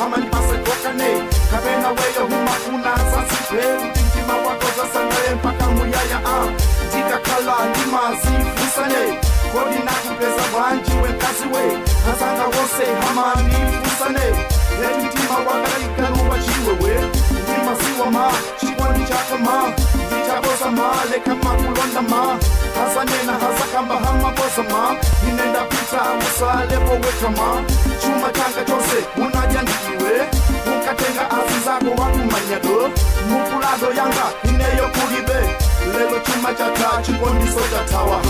amalipasekokane kapena weyo humafuna sasipe kuti mtima wako zasangale mpaka muyaya a ndikakhala ndimazifusane kodi nakupeza bwanji wekazi we azanga wose hamanifusane eti mtima wakaikaluwa chiwewe ndimasiwa ma chikondi chako ma ndichakosa ma leka makulonda ma hasanena hasakamba hamakosa ma inenda pita usalepo weka ma chuma changa chose unaja ndikiwe ukatenga azi zako wakumanyado mukulado yanga ineyo kulibe lelo chuma chata chikondiso chatawa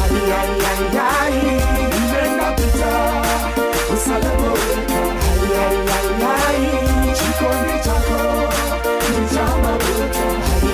inenda pita usalepo weka chikondi chako ni cha mabuta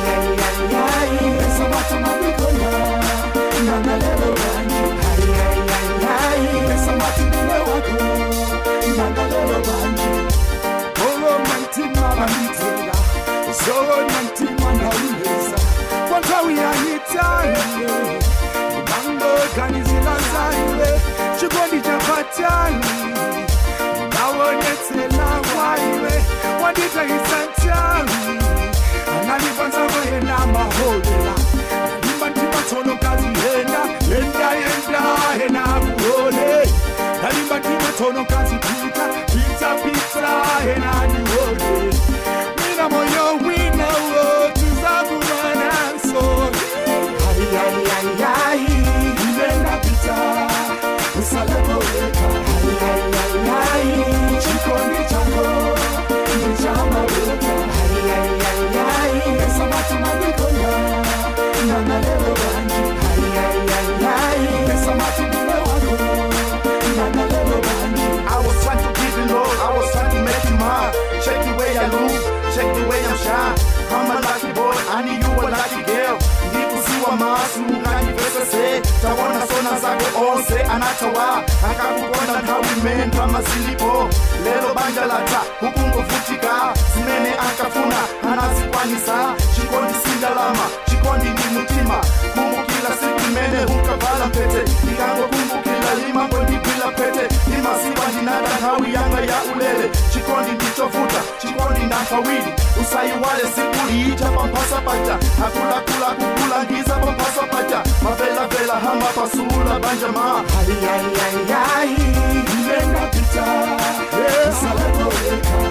pesa watu mabikona nangalelo banju pesa watu mume wako nangalelo banju olo mantima banitenga zolo mantima ndawuleza kwantawi yanyitanye imango ganizilazaiwe chikondi chapatani nawonetsela waiwe wanditahisantani analipanzako yena maholela nalimba ntimatonokazi yenda yenda yenda hena kuone nalimba ntimatonokazi pita pita pita hena nione wina moyo wina wo tuzakumanaso inenda pita usaleboweka chikondi chako ni cha mabuta pesa watu mabikona nangalelo banju pesa watu mume wako nangalelo banju I was trying to give you love, I was trying to make you mine. Check the way I lose, check the way I'm shine. I'm a lucky boy, I need you a lucky girl. Ndikusiwa masu nganyivese se tawona sona zako onse anatawa akakukonda nthawi imene ndalama zilipo lero banja latha hukungovutika zimene ankafuna anazikwanisa chikondi si ndalama chikondi ndi mutima kumbukila siku imene hunkavala mpete ikangokumbukila limango ndigwila pete imasiwa ndinada nthawi yanga ya ulele chikondi ndichovuta chikondi ndankawiri usayiwale siku liita pamphasa paja akulakula kukulangiza pamphasa paja mavelavela hamba pasula banja ma inenda pita usaleboweka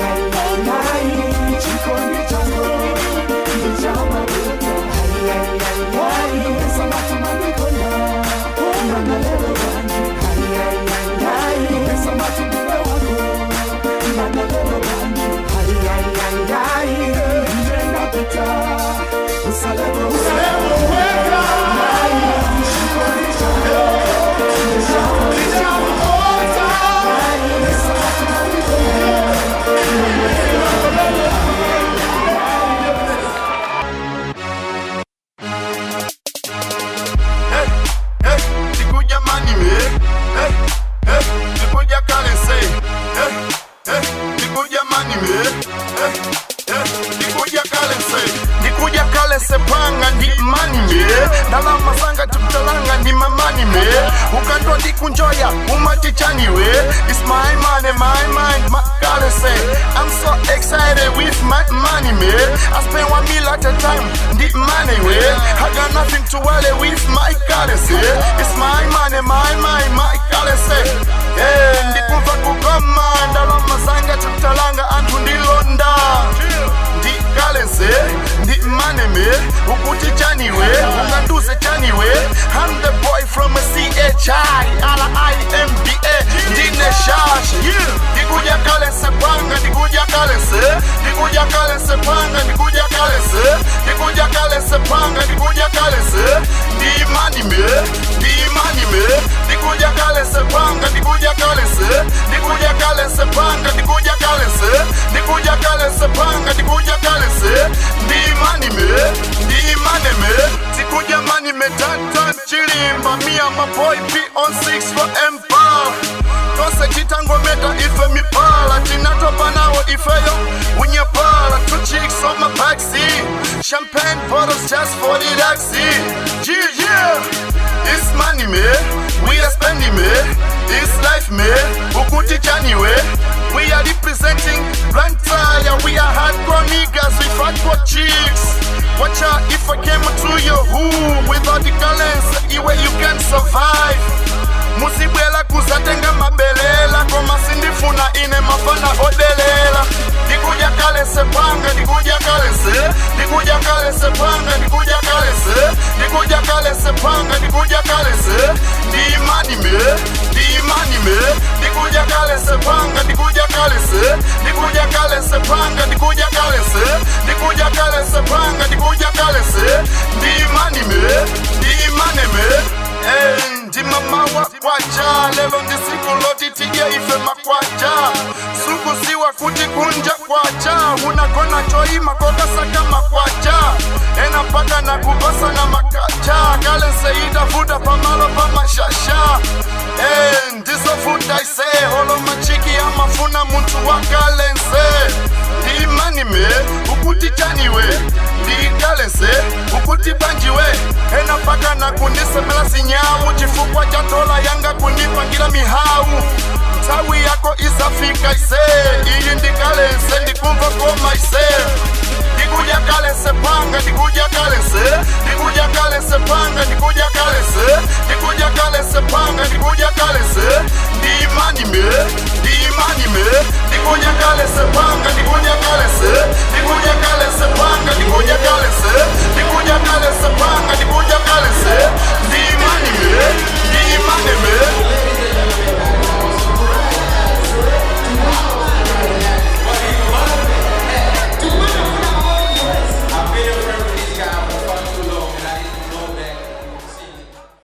chikondi chako ni cha mabuta pesa watu mabikona nangalelo banju pesa watu mume wako nangalelo banju inenda pita usaleboweka chikondi chako ni cha mabuta pesa watu mabikona Hey, hey, nikuja mani me. Hey, hey, nikuja kalense. Hey, hey, nikuja mani me. Hey, hey, nikuja kalense. Nikuja kalense panga ndi mani me. Ndalama zanga tutalanga ndi mamani me. Ukandwa ndikunjoya umatichani we. It's my money, my mind, my kalense. I'm so excited with my money me. I spend one meal at a time. Ndi money we. I got nothing to worry with my currency. It's my money, my mind, my currency. Hey, ndikumva kugoma ndalama zanga tutalanga anthu ndilonda ndi currency ndi money me ukuti chaniwe unganduze chaniwe I'm the boy from a CHI R-I-M-B-A ndine shashi ndikuja currency panga ndikuja currency ndikuja currency panga ndikuja currency ndikuja currency panga ndikuja currency ndi money me ndi money me ndikuja currency panga ndikuja currency ndikuja currency panga ndikuja currency ndikuja currency panga ndikuja currency ndi money me ndi money me tikuja money me tan tan chilimba me and my boy P on 6 for empire tose chitangometa ife mipala tinatopa nawo ifeyo unyepala two chicks on my backseat champagne bottles just for the taxi yeah yeah it's money me we are spending me it's life me ukuti chani we We are representing Blantyre. We are hardcore niggas with hardcore chicks. Watch out if I came to your who without the currency, where you can survive. musibwela kuzatenga mabelela koma sindifuna ine mafana odelela ndikuja kale sepanga ndikuja kale se ndikuja kale sepanga ndikuja kale se ndikuja kale sepanga ndikuja kale se ndiimani me ndiimani me ndikuja kale sepanga ndikuja kale se ndikuja kale sepanga ndikuja kale se ndikuja kale sepanga ndikuja kale se ndiimani me ndiimane me Eh, ndimamawa kwacha lelo ndisiku loti tije ife makwacha sukusiwa kuti kunja kwacha unakona choima kokasaka makwacha ena mpaka na kupasa na makacha kale seitafuta pamalo pamashasha Eh, ndizofuta ise holo machiki amafuna muntu wakalense ndiimani me ukuti chaniwe ndikalense ukuti banjiwe ena mpaka na kundisemela sinyawu chifukwa cha dola yanga kundipangira mihawu nthawi yako izafika ise iyi ndikalense ndikumva koma ise ndikuja kalense panga ndikuja kalense ndikuja kalense panga ndikuja kalense ndikuja kalense